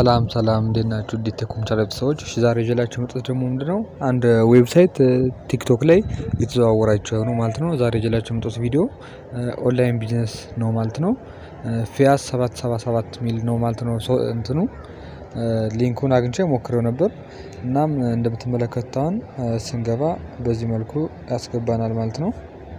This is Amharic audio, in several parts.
ሰላም ሰላም እንዴት ናችሁ? እንዴት ተኮምቻለ ቤተሰቦች እሺ ዛሬ ይዤላችሁ የመጣሁት ደግሞ ምንድነው አንድ ዌብሳይት ቲክቶክ ላይ እየተዘዋወራችሁ ነው ማለት ነው። ዛሬ ይዤላችሁ የመጣሁት ቪዲዮ ኦንላይን ቢዝነስ ነው ማለት ነው። ፊያስ ሰባት ሰባ ሰባት ሚል ነው ማለት ነው። እንትኑ ሊንኩን አግኝቼ ሞክሬው ነበር። እናም እንደምትመለከቱት አሁን ስንገባ በዚህ መልኩ ያስገባናል ማለት ነው።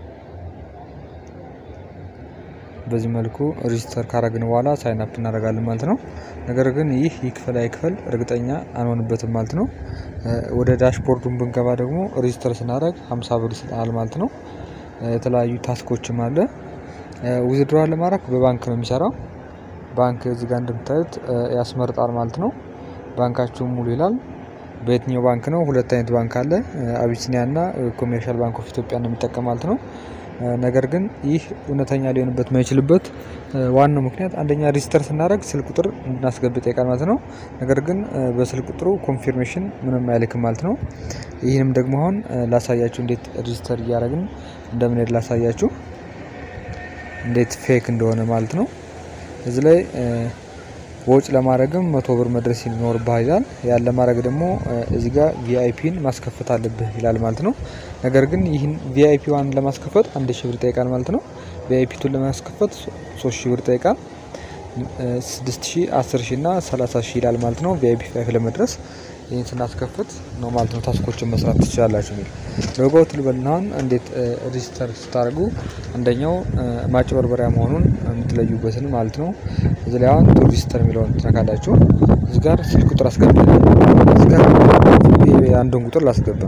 በዚህ መልኩ ሬጂስተር ካረግን በኋላ ሳይን አፕ እናደርጋለን ማለት ነው። ነገር ግን ይህ ይክፈል አይክፈል እርግጠኛ አንሆንበትም ማለት ነው። ወደ ዳሽቦርዱን ብንገባ ደግሞ ሬጂስተር ስናደርግ 50 ብር ይሰጠናል ማለት ነው። የተለያዩ ታስኮችም አለ። ዊዝድሮዋል ለማድረግ በባንክ ነው የሚሰራው። ባንክ እዚህ ጋር እንደምታዩት ያስመርጣል ማለት ነው። ባንካችሁ ሙሉ ይላል። በየትኛው ባንክ ነው? ሁለት አይነት ባንክ አለ። አቢሲኒያ እና ኮሜርሻል ባንክ ኦፍ ኢትዮጵያ ነው የሚጠቀም ማለት ነው። ነገር ግን ይህ እውነተኛ ሊሆንበት የማይችልበት ዋናው ምክንያት አንደኛ ሬጂስተር ስናደርግ ስልክ ቁጥር እንድናስገባ ይጠይቃል ማለት ነው። ነገር ግን በስልክ ቁጥሩ ኮንፊርሜሽን ምንም አይልክም ማለት ነው። ይህንም ደግሞ አሁን ላሳያችሁ እንዴት ሬጂስተር እያደረግን እንደምንሄድ ላሳያችሁ እንዴት ፌክ እንደሆነ ማለት ነው። እዚህ ላይ ወጪ ለማድረግም መቶ ብር መድረስ ይኖርብህ ይላል። ያን ለማድረግ ደግሞ እዚህ ጋር ቪአይፒን ማስከፈት አለብህ ይላል ማለት ነው። ነገር ግን ይህን ቪአይፒ ዋን ለማስከፈት አንድ ሺህ ብር ይጠይቃል ማለት ነው። ቪአይፒ ቱን ለማስከፈት ሶስት ሺህ ብር ይጠይቃል። ስድስት ሺህ አስር ሺህ እና ሰላሳ ሺህ ይላል ማለት ነው። ቪአይፒ ፋይፍ ለመድረስ ይህን ስናስከፍት ነው ማለት ነው ታስኮችን መስራት ትችላላችሁ የሚል ሎጎውት ልበልናሁን እንዴት ሬጂስተር ስታደርጉ አንደኛው ማጭበርበሪያ መሆኑን የምትለዩበትን ማለት ነው። እዚህ ላይ አሁን ሬጂስተር የሚለውን ትነካላችሁ። እዚህ ጋር ስልክ ቁጥር አስገባ። እዚህ ጋር አንዱን ቁጥር ላስገባ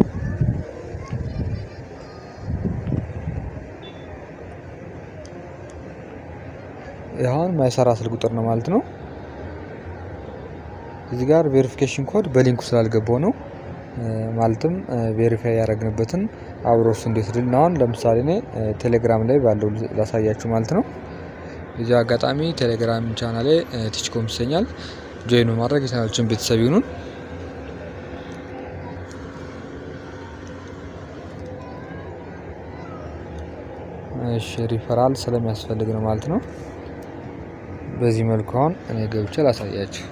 አሁን ማይሰራ ስልክ ቁጥር ነው ማለት ነው። እዚህ ጋር ቬሪፊኬሽን ኮድ በሊንኩ ስላልገባው ነው። ማለትም ቬሪፋይ ያደረግንበትን አብሮ እሱ እንዴት ድል አሁን ለምሳሌ እኔ ቴሌግራም ላይ ባለው ላሳያችሁ ማለት ነው። እዚህ አጋጣሚ ቴሌግራም ቻናሌ ቲችኮም ይሰኛል። ጆይን በማድረግ የቻናላችን ቤተሰብ ይሁኑን። እሺ ሪፈራል ስለሚያስፈልግ ነው ማለት ነው። በዚህ መልኩ አሁን እኔ ገብቼ ላሳያችሁ።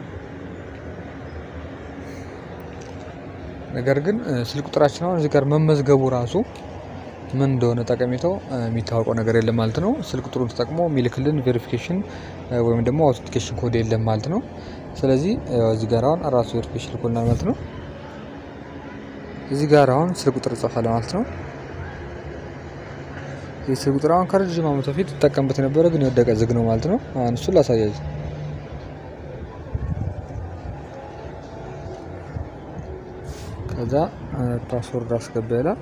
ነገር ግን ስልክ ቁጥራችን አሁን እዚህ ጋር መመዝገቡ ራሱ ምን እንደሆነ ጠቀሜታው የሚታወቀው ነገር የለም ማለት ነው። ስልክ ቁጥሩን ተጠቅሞ የሚልክልን ቬሪፊኬሽን ወይም ደግሞ አውቶንቲኬሽን ኮድ የለም ማለት ነው። ስለዚህ እዚህ ጋር አሁን ራሱ ቬሪፊኬሽን ልኮልናል ማለት ነው። እዚህ ጋር አሁን ስልክ ቁጥር ጽፏል ማለት ነው። ይህ ስልክ ቁጥር አሁን ከረጅም ዓመት በፊት ይጠቀምበት የነበረ ግን የወደቀ ዝግ ነው ማለት ነው። አሁን እሱን ላሳያችሁ። ከዛ ፓስወርድ አስገባ ይላል።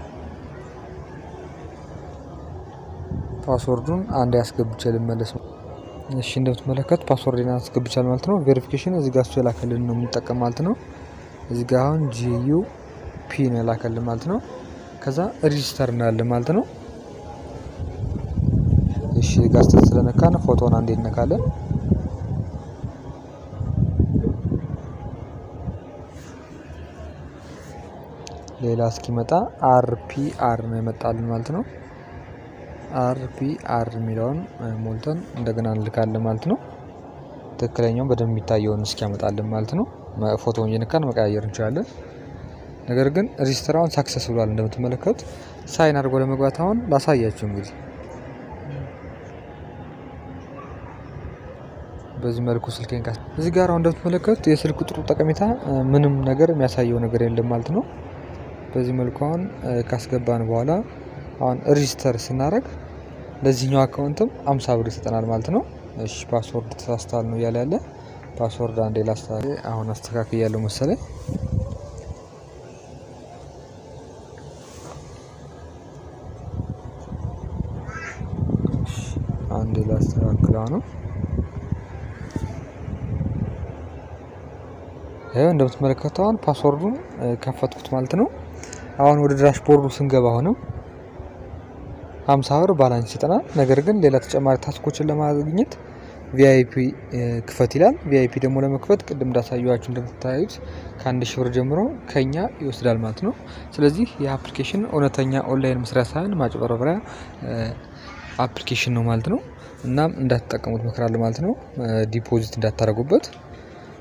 ፓስወርዱን አንድ ያስገብቼ ልመለስ ነው። እሺ እንደምትመለከት ፓስወርድን አስገብቻል ማለት ነው። ቬሪፊኬሽን እዚህ ጋር እሱ የላከልን ነው የምንጠቀም ማለት ነው። እዚህ ጋር አሁን ጂዩ ፒ ነው የላከልን ማለት ነው። ከዛ ሬጂስተር እናያለን ማለት ነው። እሺ ጋር ስለነካን ፎቶን አንዴ እነካለን። ሌላ እስኪመጣ አርፒአር ነው የመጣልን ማለት ነው። አርፒአር የሚለውን ሞልተን እንደገና እንልካለን ማለት ነው። ትክክለኛው በደንብ የሚታየውን እስኪያመጣልን ማለት ነው። ፎቶውን እየነካን መቀያየር እንችላለን። ነገር ግን ሬጂስተራውን ሳክሰስ ብሏል እንደምትመለከቱት። ሳይን አድርጎ ለመግባት አሁን ላሳያችሁ እንግዲህ በዚህ መልኩ ስልኬን ካስ እዚህ ጋር አሁን እንደምትመለከቱት የስልክ ቁጥሩ ጠቀሜታ ምንም ነገር የሚያሳየው ነገር የለም ማለት ነው። በዚህ መልኩ አሁን ካስገባን በኋላ አሁን ሬጂስተር ስናደርግ ለዚህኛው አካውንትም አምሳ ብር ይሰጠናል ማለት ነው። እሺ ፓስወርድ ተሳስታል ነው እያለ ያለ ፓስወርድ አንዴ ላስታ አሁን አስተካክል ያለው መሰለኝ። አንዴ ላስተካክለው ነው። ይኸው እንደምትመለከተው አሁን ፓስወርዱን ከፈትኩት ማለት ነው። አሁን ወደ ዳሽቦርዱ ስንገባ አሁንም ሀምሳ ብር ባላንስ ይሰጠናል። ነገር ግን ሌላ ተጨማሪ ታስኮችን ለማግኘት ቪአይፒ ክፈት ይላል። ቪአይፒ ደግሞ ለመክፈት ቅድም እንዳሳየኋችሁ እንደምታዩት ከአንድ ሺህ ብር ጀምሮ ከኛ ይወስዳል ማለት ነው። ስለዚህ ይህ አፕሊኬሽን እውነተኛ ኦንላይን መስሪያ ሳይሆን ማጭበረበሪያ አፕሊኬሽን ነው ማለት ነው። እናም እንዳትጠቀሙት እመክራለሁ ማለት ነው። ዲፖዚት እንዳታደርጉበት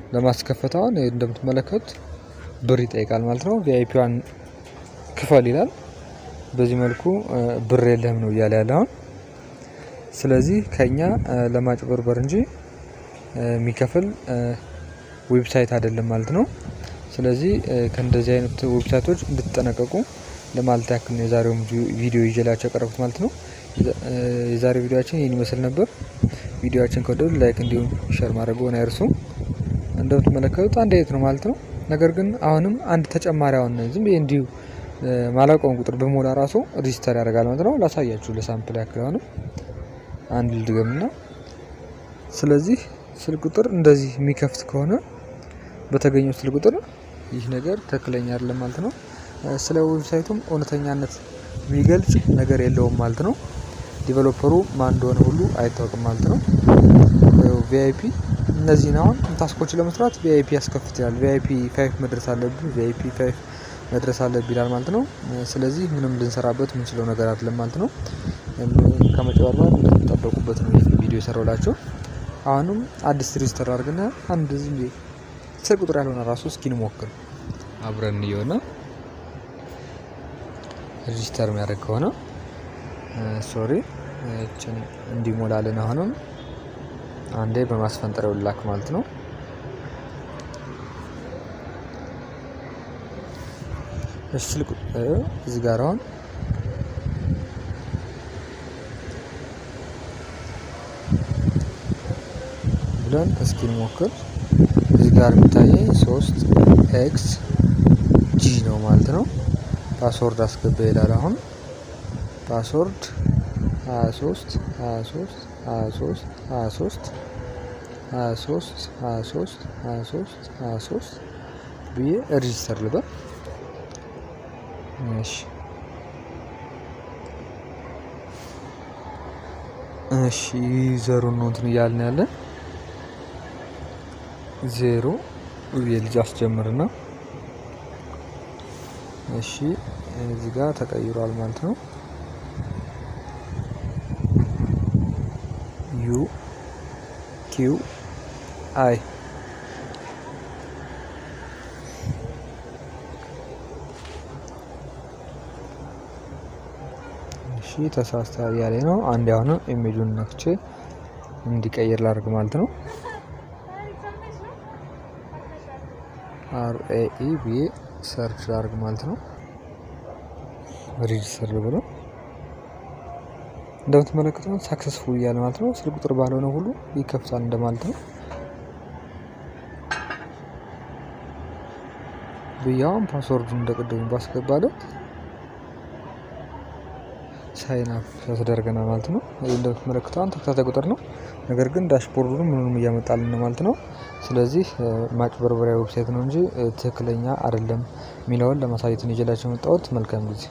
ለማስከፈት አሁን እንደምትመለከቱት ብር ይጠይቃል ማለት ነው። ቪአይፒዋን ክፈል ይላል። በዚህ መልኩ ብር የለህም ነው እያለ ያለ አሁን። ስለዚህ ከኛ ለማጭበርበር እንጂ የሚከፍል ዌብሳይት አይደለም ማለት ነው። ስለዚህ ከእንደዚህ አይነት ዌብሳይቶች እንድትጠነቀቁ ለማለት ያክል ነው የዛሬውን ቪዲዮ ይዤላቸው ያቀረብኩት ማለት ነው። የዛሬ ቪዲዮችን ይህን ይመስል ነበር። ቪዲዮችን ከወደዱ ላይክ እንዲሁም ሸር ማድረግዎን አይርሱ። እንደምትመለከቱት አንድ አይነት ነው ማለት ነው። ነገር ግን አሁንም አንድ ተጨማሪ አሁን ዝም ብዬ እንዲሁ ማላውቀውን ቁጥር በሞላ ራሱ ሬጂስተር ያደርጋል ማለት ነው። ላሳያችሁ ለሳምፕል ያክል አሁንም አንድ ልድገምና ስለዚህ ስልክ ቁጥር እንደዚህ የሚከፍት ከሆነ በተገኘው ስልክ ቁጥር ይህ ነገር ትክክለኛ አይደለም ማለት ነው። ስለ ዌብሳይቱም እውነተኛነት የሚገልጽ ነገር የለውም ማለት ነው። ዲቨሎፐሩ ማን እንደሆነ ሁሉ አይታወቅም ማለት ነው። ቪአይፒ እነዚህን አሁን ታስኮችን ለመስራት ቪአይፒ ያስከፍትላል። ቪአይፒ ፋይፍ መድረስ አለብህ፣ ቪአይፒ ፋይፍ መድረስ አለብህ ይላል ማለት ነው። ስለዚህ ምንም ልንሰራበት የምንችለው ነገር አይደለም ማለት ነው። ከመጨበርበር እንደተጠበቁበት ነው ይህ ቪዲዮ የሰራውላቸው። አሁንም አዲስ ሬጅስተር አድርግና አንድ ዝም ስልክ ቁጥር ያልሆነ ራሱ እስኪ እንሞክር አብረን እየሆነ ሬጅስተር የሚያደርግ ከሆነ ሶሪ እችን እንዲሞላልን አሁንም አንዴ በማስፈንጠሪያው ላክ ማለት ነው። ስልክ እዚህ ጋር አሁን ብለን እስኪ እንሞክር። እዚህ ጋር የሚታየኝ ሶስት ኤክስ ጂ ነው ማለት ነው። ፓስወርድ አስገባ ይላል። አሁን ፓስወርድ 23 23 23 23 23 23 23 23 ብዬ ሬጂስተር ልበል። እሺ እሺ ዩዘሩን ነው እንትን እያልን ያለን ዜሮ የልጅ አስጀምርና እሺ እዚህ ጋር ተቀይሯል ማለት ነው። ዩ ኪው አይ እሺ ተሳስቷል ያለ ነው። አንድ ያሁኑ ኢሜጁን ነክቼ እንዲቀይር ላድርግ ማለት ነው። አር ኤ ኢ ብዬ ሰርች ላድርግ ማለት ነው። ሬጅስተር ብሎ እንደምትመለከቱት ሳክሰስፉል እያለ ማለት ነው። ስልክ ቁጥር ባልሆነ ሁሉ ይከፍታል እንደማለት ነው። ብያውን ፓስወርዱ እንደቀደሙ ባስገባለት ሳይን አፕ ያስደርገናል ማለት ነው። ይህ እንደምትመለከተው ተከታታይ ቁጥር ነው። ነገር ግን ዳሽቦርዱን ምንም እያመጣልን ነው ማለት ነው። ስለዚህ ማጭበርበሪያ ዌብሳይት ነው እንጂ ትክክለኛ አይደለም የሚለውን ለማሳየት ነው ይዤላቸው የመጣሁት። መልካም ጊዜ